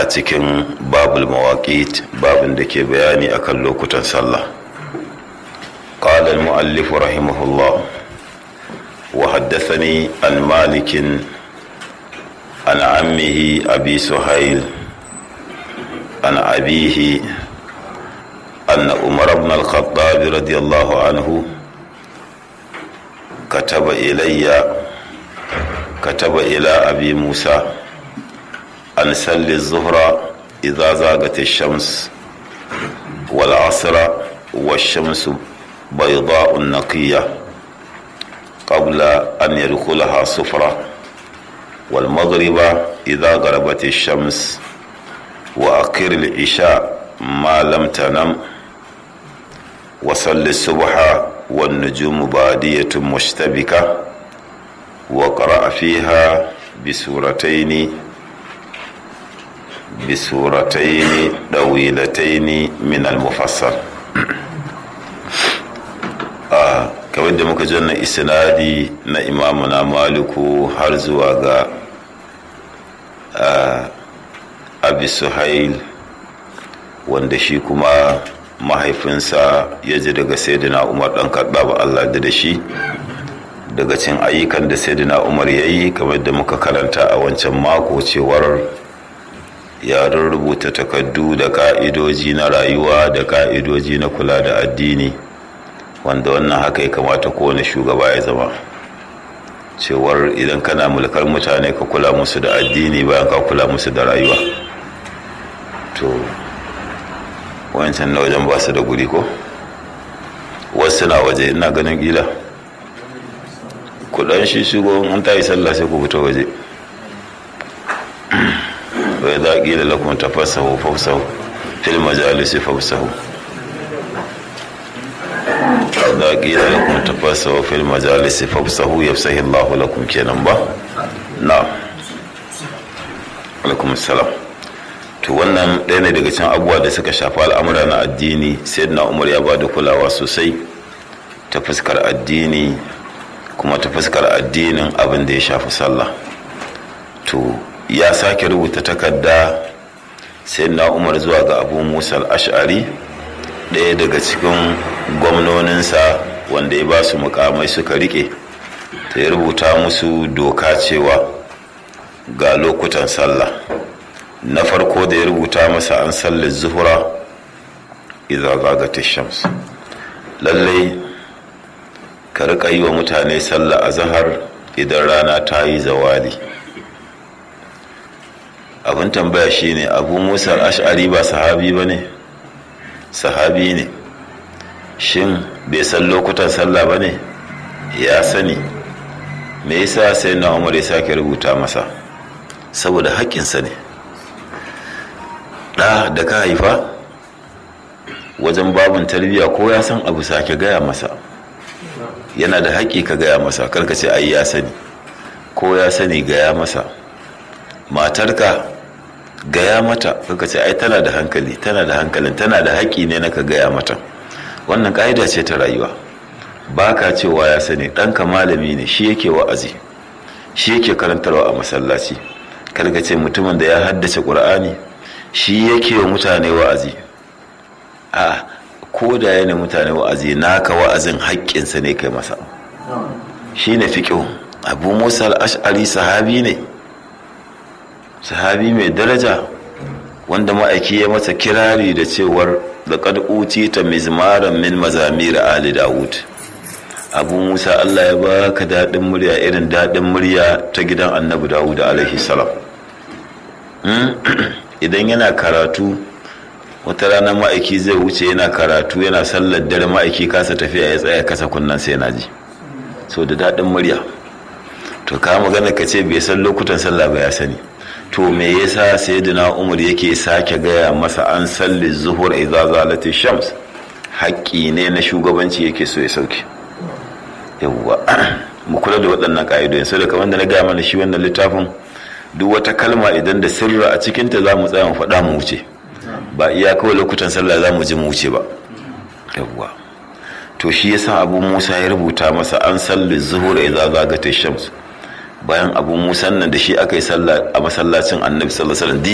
a cikin babul mawaƙit babin da ke bayani akan lokutan sallah قال المؤلف رحمه الله وحدثني عن مالك عن عمه أبي سهيل عن أبيه أن عمر بن الخطاب رضي الله عنه كتب إلي كتب إلى أبي موسى أن سل الظهر إذا زاغت الشمس والعصر والشمس بيضاء نقية قبل أن يدخلها صفرة والمغرب إذا غربت الشمس وأقر العشاء ما لم تنم وصل الصبح والنجوم بادية مشتبكة وقرأ فيها بسورتين بسورتين طويلتين من المفصل آه kamar da muka janna isnadi na imamuna maliku har zuwa ga abi suhail wanda shi kuma mahaifinsa ya ji daga saidina umar dan ba allah da shi daga cin ayyukan da saidina umar ya yi kamar da muka karanta a wancan mako cewar ya rubuta takardu da ka'idoji na rayuwa da ka'idoji na kula da addini wanda wannan haka ya kamata kowane shugaba ya zama cewar idan kana mulkar mutane ka kula musu da addini bayan ka kula musu da rayuwa to wancan na wajen ba su da guri ko wasu na waje ina ganin gila kudan shi shigo an ta yi sallah sai ku fita waje wai za ƙila lakum tafassahu fafsahu fil majalisi fafsahu da ƙila lakum tafassahu fil majalisi fafsahu yafsahi Allah lakum kenan ba na alaikum salam to wannan ɗaya ne daga cikin abubuwa da suka shafi al'amura na addini sai na umar ya ba da kulawa sosai ta fuskar addini kuma ta fuskar addinin abin da ya shafi sallah to ya sake rubuta takarda sai na umar zuwa ga abu musa al'ashari ɗaya daga cikin gwamnoninsa wanda ya ba su mukamai suka rike ta ya rubuta musu doka cewa ga lokutan sallah na farko da ya rubuta masa an sallar zuhura idan zagata shams lallai ka riƙa yi wa mutane sallah a zahar idan rana ta yi zawali abin tambaya shine abu musa ash'ari ba sahabi ba ne sahabi ne shin bai san lokutan sallah ba ne ya sani me yasa sai na umar ya sake rubuta masa saboda haƙƙinsa ne ɗa da ka haifa wajen babin tarbiyya ko ya san abu sake gaya masa yana da haƙƙi ka gaya masa karka ce ai ya sani ko ya sani gaya masa matarka gaya mata karka ce ai tana da hankali tana da hankalin tana da haƙƙi ne na ka gaya mata wannan ƙa'ida ce ta rayuwa ba ka cewa ya sani ɗanka malami ne shi yake wa'azi shi yake karantarwa a masallaci karka ce mutumin da ya haddace ƙur'ani shi yake wa mutane wa'azi a ko da yana mutane wa'azi naka wa'azin haƙƙinsa ne kai masa shi ne fiƙo abu musa al'ash'ari sahabi ne sahabi mai daraja wanda ma'aiki ya masa kirari da cewar da ƙad'uci ta mizmaran min mazamira ali dawud abu musa allah ya baka daɗin murya irin daɗin murya ta gidan annabi dawud alaihi salam idan yana karatu wata rana ma'aiki zai wuce yana karatu yana sallar dare ma'aiki kasa tafiya ya tsaya kasa kunnan sai na ji so da daɗin murya to ka magana ka ce bai san lokutan sallah ba ya sani to me yasa sayyidina umar yake sake gaya masa an salli zuhur idza zalati shams haƙƙi ne na shugabanci yake so ya sauke yawwa mu kula da waɗannan ƙa'idodin sai da kamar da na gaya mana shi wannan littafin duk wata kalma idan da sirra a cikinta za mu tsaya mu faɗa mu wuce ba iya kawai lokutan sallah za mu ji mu wuce ba yawwa to shi yasa abu musa ya rubuta masa an salli zuhur idza zagata shams bayan abu musa nan da shi aka yi sallah a masallacin annabi sallallahu alaihi wasallam